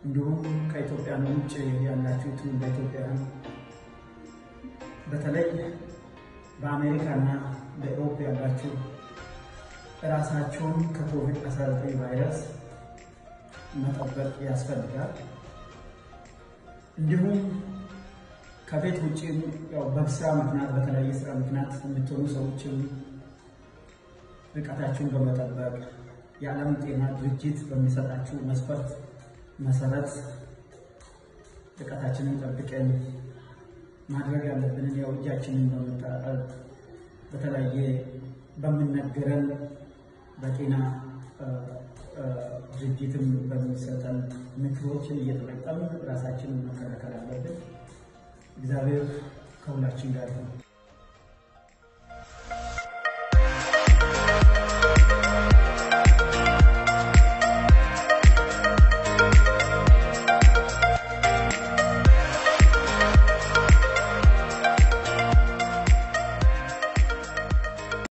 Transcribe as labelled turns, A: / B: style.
A: እንዲሁም ከኢትዮጵያን ውጭ ያላችሁትን በኢትዮጵያን በተለይ በአሜሪካና በኤሮፕ ያላችሁ ራሳቸውን ከኮቪድ-19 ቫይረስ መጠበቅ ያስፈልጋል። እንዲሁም ከቤት ውጭ በስራ ምክንያት በተለያየ ስራ ምክንያት የምትሆኑ ሰዎችም ርቀታችሁን በመጠበቅ የዓለም ጤና ድርጅት በሚሰጣችሁ መስፈርት መሰረት ርቀታችንን ጠብቀን ማድረግ ያለብንን ያው እጃችንን በመታጠብ በተለያየ በምነገረን በጤና ድርጅትም በሚሰጠን ምክሮችን እየተጠቀምን ራሳችንን መከላከል አለብን። እግዚአብሔር ከሁላችን ጋር ነው።